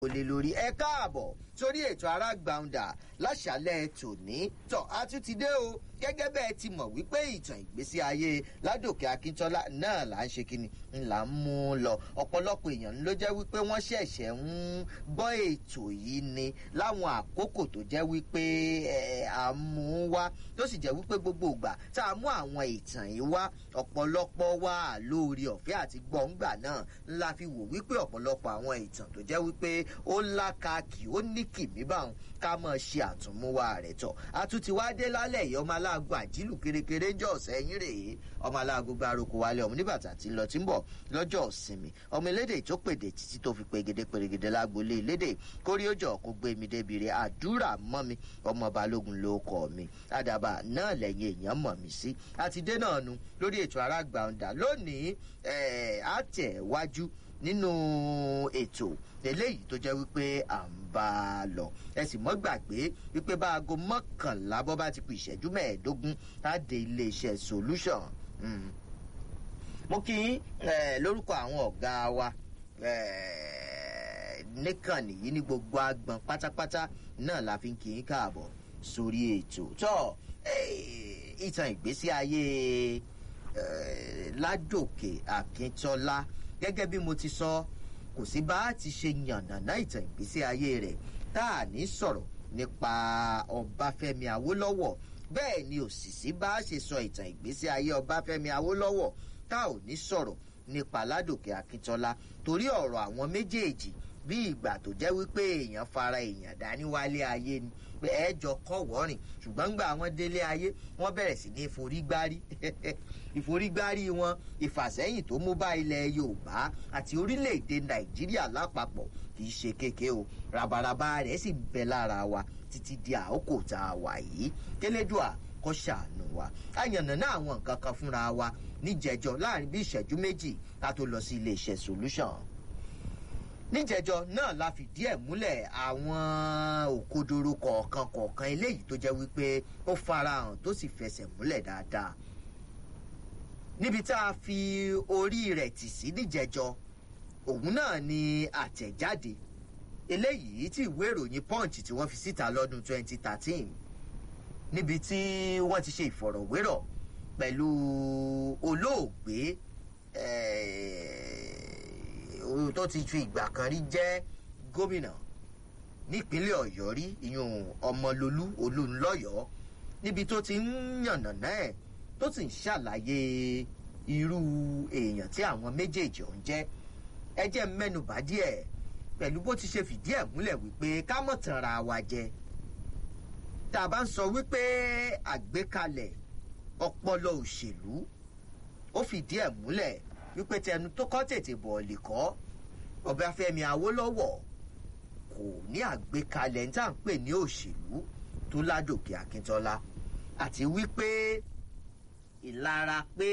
olè lórí ẹ káàbọ̀ sórí ètò arágbàǹdà láṣálẹ̀ tòní tọ́ a tún ti dé o gẹ́gẹ́ bẹ́ẹ̀ ti mọ̀ wípé ìtàn ìgbésí ayé ládòkè akíntọ́lá náà là ń ṣe kíni ńlá ń mú un lọ ọ̀pọ̀lọpọ̀ èèyàn ló jẹ́ wípé wọ́n ṣẹ̀ṣẹ̀ ń gbọ́ ètò yìí ni láwọn àkókò tó jẹ́ wípé à ń mú un wá tó sì jẹ́ wípé gbogbo ìgbà tá a mú àwọn ìtàn yìí wá ọ̀pọ̀lọpọ̀ wá lórí ọ̀fẹ́ àti gbọ̀ngbà náà ńlá fi wò wípé ọ̀pọ̀lọpọ̀ àwọn ìtàn tó jẹ́ wípé ó lákàkì ó ní kìmí báwọn ká mọ̀ ṣe àtúnmúwá rẹ̀ tọ̀ àtúntì wá dé lálẹ́ yìí ọmọ aláàgọ́ àjílù kérékéré jọ sẹ́yìn rèé ọmọ aláàgọ́ gba aroko wálé ọmọ níbàtà tí ń lọ tí ń bọ̀ lọ́jọ́ ìsinmi ọmọ elédè tó pèdè títí tó fi pegede pèrègede lágbolé elédè kórí ó jọ kó gbé mi débi rẹ̀ àdúrà mọ́ mi ọmọ balógun ló kọ́ mi àdàbà náà lẹ́yìn èèyàn mọ̀ mí sí àti dé náà nu lórí ètò arágbàǹdà lónìí àtẹ̀wájú nínú ètò eléyìí tó jẹ́ wípé à ń bá a lọ ẹ sì mọ́ gbàgbé wípé bá aago mọ́kànlá bọ́ bá ti kù ìṣẹ́jú mẹ́ẹ̀ẹ́dógún á dé iléeṣẹ́ solution mo kí yín lórúkọ àwọn ọ̀gá wa níkànnì yìí ní gbogbo agbọn pátápátá náà la fi ń kí yín káàbọ̀ sórí ètò tó ìtàn ìgbésí ayé ládòkè akíntọ́lá gẹ́gẹ́ bí mo ti sọ kò sí bá a ti ṣe yànnàná ìtàn ìgbésí ayé rẹ̀ tá a ní sọ̀rọ̀ nípa ọbáfẹ́mi awólọ́wọ̀ bẹ́ẹ̀ ni òsìsí bá a ṣe sọ ìtàn ìgbésí ayé ọbáfẹ́mi awólọ́wọ̀ tá ò ní sọ̀rọ̀ nípa ládòkè akíntọ́lá torí ọ̀rọ̀ àwọn méjèèjì bí ìgbà tó jẹ́ wípé èèyàn fara èèyàn dání wálé ayé ni pé ẹ̀ẹ́jọ kọ́ wọ́rìn ṣùgbọ́n gbà wọ́n délé ayé wọ́n bẹ̀rẹ̀ sí ní ìforígbárí ìforígbárí wọn ìfàsẹ́yìn tó mú bá ilẹ̀ yorùbá àti orílẹ̀-èdè nàìjíríà lápapọ̀ kì í ṣe kéke o rabaraba rẹ̀ sì ń bẹ lára wa títí di àkókò tá a wà yìí kélédùà kọ́ ṣàánú wa àyànnà náà àwọn nǹkan kan fúnra wa níjẹjọ láàrin bí ìṣẹ́jú méjì ká tó lọ sí iléeṣẹ́ solution níjẹjọ náà la fìdí ẹ múlẹ àwọn òkodoro kọọkan kọọkan eléyìí tó jẹ wípé ó farahàn tó sì fẹsẹ múlẹ dáadáa níbi tá a fi orí rẹ tì sí níjẹjọ òun náà ni àtẹjáde eléyìí tí ìwé ìròyìn punch tí wọn fi síta lọdún 2013 níbi tí wọn ti ṣe ìfọrọwérọ pẹlú olóògbé tó ti ju ìgbà kan rí jẹ́ gómìnà nípínlẹ̀ ọ̀yọ́ rí ìyún ọmọlolú olúńlọ́yọ̀ọ́ níbi tó ti ń yànnàná ẹ̀ tó sì ń ṣàlàyé irú èèyàn tí àwọn méjèèjì ọ̀hún jẹ́ ẹ jẹ́ mẹ́nubà díẹ̀ pẹ̀lú bó ti ṣe fìdí ẹ̀ múlẹ̀ wípé ká mọ̀ tanra wa jẹ tá a bá ń sọ wípé àgbékalẹ̀ ọpọlọ òṣèlú ó fìdí ẹ̀ múlẹ̀ wípé tẹnu tó kọ́ tètè bọ̀ọ̀lì kọ́ ọbáfẹ́mi awólọ́wọ̀ kò ní àgbékalẹ̀ ní tá à ń pè ní òṣèlú tó ládòkè akíntọ́lá àti wípé ìlara pé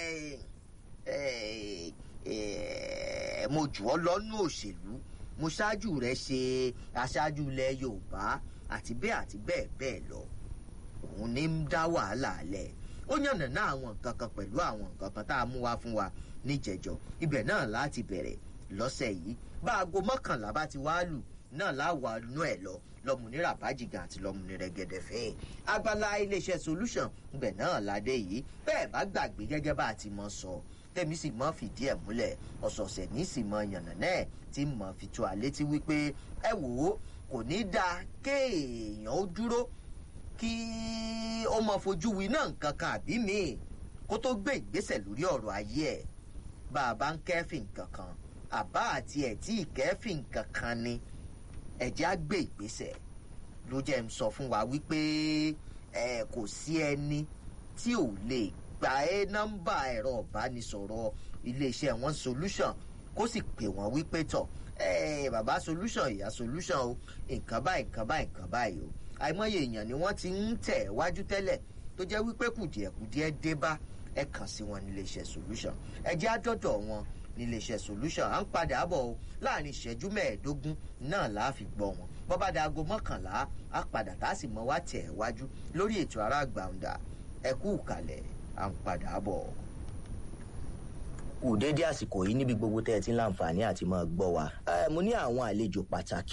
mo jù ọ́ lọ́nú òṣèlú mo ṣáájú rẹ̀ ṣe aṣáájú ilẹ̀ yorùbá àti bẹ́ẹ̀ àti bẹ́ẹ̀ bẹ́ẹ̀ lọ òun ní ń dá wàhálà lẹ̀ ó yànnà náà àwọn nǹkan kan pẹ̀lú àwọn nǹkan kan tá a mú wá fún wa níjẹjọ ibẹ̀ náà láti bẹ̀rẹ̀ lọ́sẹ̀ yìí bá aago mọ́kànlá bá ti wá lù náà láwa inú ẹ̀ lọ lọ́mùnira bájìgà àti lọ́mùnira gẹ̀dẹ̀ fẹ́ẹ́ abala iléeṣẹ́ solution ibẹ̀ náà ládé yìí bẹ́ẹ̀ bá gbàgbé gẹ́gẹ́ bá a ti mọ sọ tẹ̀mí sì mọ́ fìdí ẹ̀ múlẹ̀ ọ̀sọ̀ọ̀sẹ̀ ní sì mọ yànnà náà tí mọ̀ fi tó àlé tí wípé ẹ wò ó kò ní dáa kéèyàn ó dúró kí ó mọ fojú wi náà nǹkan kan àbí míì kó tó gbé ìgbésẹ̀ lórí ọ̀rọ̀ ayé ẹ̀ bá a bá ń kẹ́fìn kankan àbá àti ẹ̀ tí ìkẹ́fìn kankan ni ẹ̀jẹ̀ á gbé ìgbésẹ̀ ló jẹ́ ń sọ fún wa wípé ẹ kò sí ẹni tí ò lè gba ẹ nọ́mbà ẹ̀rọ ìbánisọ̀rọ̀ iléeṣẹ́ wọn solution kó sì pè wọ́n wípé tọ̀ ẹ bàbá solution ìyá solution o nǹkan báyìí nǹkan báyìí nǹkan báyìí o àìmọye èèyàn ni wọ́n ti ń tẹ̀ wájú tẹ́lẹ̀ tó jẹ́ wípé kùdìẹ̀kùdìẹ̀ dé bá ẹ kàn sí wọn níléeṣẹ́ solution ẹ jẹ́ àjọ̀dọ̀ wọn níléeṣẹ́ solution à ń padà bọ̀ o láàrin ìṣẹ́jú mẹ́ẹ̀ẹ́dógún náà là á fi gbọ́ wọn bọ́ bá da aago mọ́kànlá á padà tá a sì mọ wá tẹ̀ wájú lórí ètò ara gbàǹdà ẹ kú kalẹ̀ à ń padà bọ̀. kù déédéé àsìkò yìí níbi gbogbo tẹ́ ẹ ti ń láǹfààní àti máa gbọ́ wa. mo ní àwọn àlejò pàtàkì